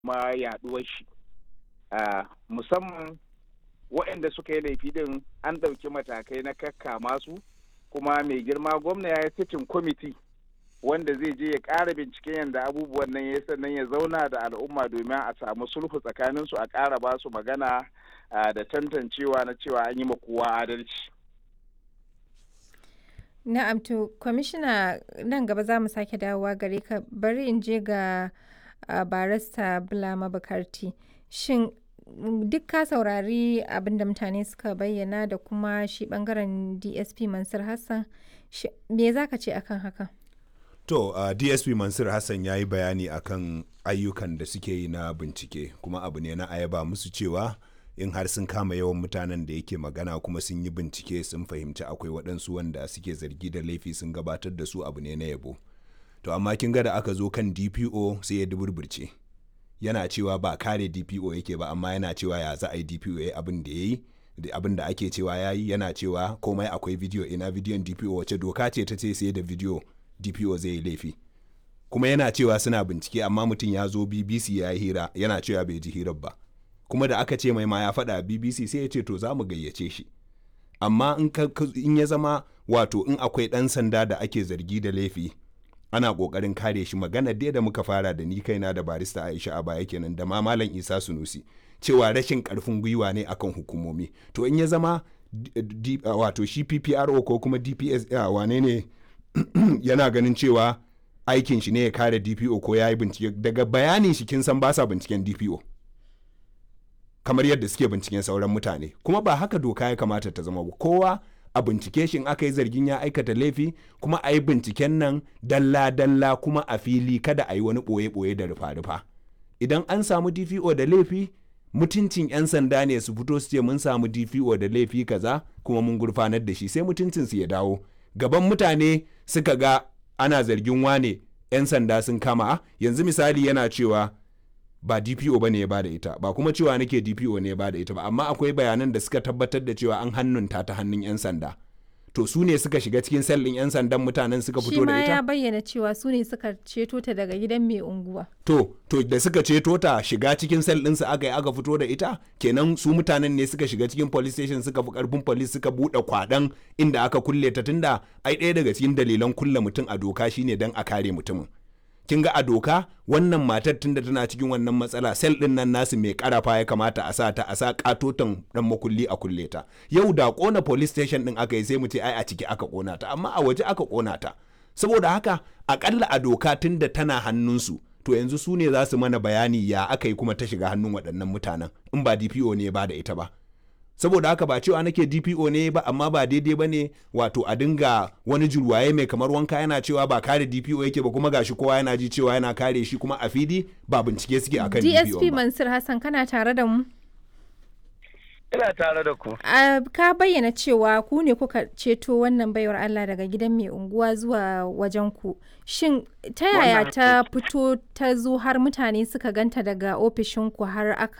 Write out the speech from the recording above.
ma yaduwar shi musamman waɗanda suka yi laifi din an ɗauki matakai na kakkama su kuma mai girma gwamna ya yi sitin kwamiti wanda zai je ya ƙara binciken yadda abubuwan nan ya sannan ya zauna da al'umma domin a samu sulhu tsakanin su a ƙara ba su magana da tantancewa na cewa an yi ma kowa adalci. Na'am to kwamishina nan gaba za mu sake dawowa gare ka bari in je ga barista Bulama Bukarti. Shin duk ka saurari abin da mutane suka bayyana da kuma shi bangaren DSP Mansur Hassan me za ka ce akan haka? To uh, DSP Mansur Hassan ya yi bayani akan ayyukan da suke yi na bincike kuma abu ne na ayaba musu cewa in har sun kama yawan mutanen da yake magana kuma sun yi bincike sun fahimci akwai waɗansu wanda suke zargi da laifi sun gabatar da su abu ne na yabo to amma kin ga da aka zo kan dpo sai ya duburburce yana cewa ba kare dpo yake ba amma yana cewa ya za a yi dpo ya abin da ya yi abin da ake cewa ya yi yana cewa komai akwai bidiyo ina bidiyon dpo wace doka ce ta ce sai da bidiyo dpo zai yi laifi kuma yana cewa suna bincike amma mutum ya zo bbc ya yi hira yana cewa bai ji hirar ba kuma da aka ce mai ma ya faɗa bbc sai ya ce to za mu gayyace shi amma in ya zama wato in akwai ɗan sanda da ake zargi da laifi ana ƙoƙarin kare shi magana dai da muka fara da ni kaina da barista aisha a baya kenan da ma malam isa sunusi cewa rashin ƙarfin gwiwa ne akan hukumomi to in ya zama wato shi ppro ko kuma dps wane ne yana ganin cewa aikin shi ne ya kare dpo ko ya yi bincike daga bayanin shi kin san ba sa binciken dpo kamar yadda suke binciken sauran mutane kuma ba haka doka ya kamata ta zama ba kowa a bincike shi aka yi zargin ya aikata laifi kuma a yi binciken nan dalla-dalla kuma a fili kada a yi wani ɓoye-ɓoye da rufa-rufa idan an samu dpo da laifi mutuncin 'yan sanda ne su fito su ce mun samu dpo da laifi kaza kuma mun gurfanar da shi sai mutuncin su ya dawo gaban mutane suka ga ana zargin wane 'yan sanda sun kama yanzu misali yana cewa ba DPO ba ne ya bada ita ba kuma cewa nake DPO ne ya bada ita ba amma akwai bayanan da suka tabbatar da cewa an hannunta ta hannun 'yan sanda to su ne suka shiga cikin sellin 'yan sandan mutanen suka fito da ita shi ma ya bayyana cewa su ne suka ceto ta daga gidan mai unguwa to to da suka ceto ta shiga cikin sel ɗinsu aka yi aka fito da ita kenan su mutanen ne suka shiga cikin police station suka fi karfin police suka buɗe kwaɗan inda aka kulle ta tunda ai ɗaya daga cikin dalilan kulle mutum a doka shine dan a kare mutumin kin ga a doka wannan matar tunda tana cikin wannan matsala sel din nan nasu mai karafa ya kamata a sa ta a sa katotan dan makulli a kulle ta yau da kona police station din aka yi sai mu ce ai a ciki aka kona ta amma a waje aka kona ta saboda haka akalla a doka tunda tana hannunsu to yanzu su ne za su mana bayani ya aka yi kuma ta shiga hannun waɗannan mutanen in ba DPO ne ba da ita ba saboda haka ba cewa nake DPO ne ba amma ba daidai ba ne wato a dinga wani julwaye mai kamar wanka yana cewa ba kare DPO yake ba kuma gashi kowa yana ji cewa yana kare shi kuma a fili ba bincike suke akan DPO DSP Mansur Hassan kana tare da mu Ina tare da ku. ka bayyana cewa ku ne kuka ceto wannan baiwar Allah daga gidan mai unguwa zuwa wajen ku. Shin ta yaya ta fito ta zo har mutane suka ganta daga ofishin ku har aka